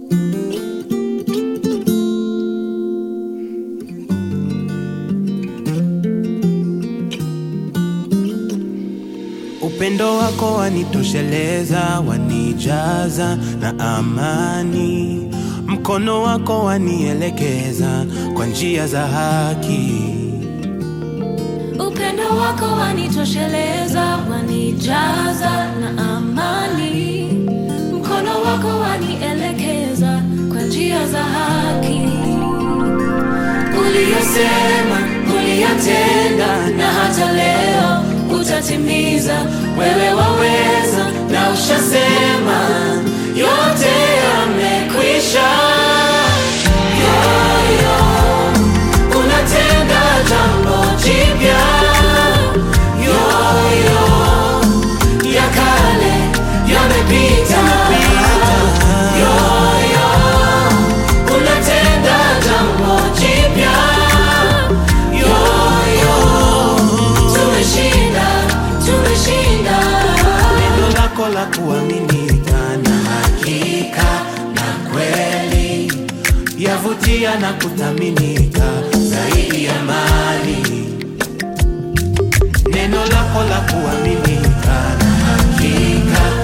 Upendo wako wanitosheleza, wanijaza na amani. Mkono wako wanielekeza kwa njia za haki. Upendo wako wanitosheleza, wanijaza na amani. Mkono wako wanielekeza kwa njia za haki. Uliyosema, uliyatenda, na hata leo utatimiza. Wewe waweza na ushasema, yote yamekwisha. Yoyo, unatenda jambo jipya. Yoyo, ya kale yamepita. Yoyo, unatenda jambo jipya. Yoyo, tumeshinda, tumeshinda. Neno lako la kuaminika na hakika na kweli, yavutia na kuthaminika zaidi ya mali. Neno lako la kuaminika na hakika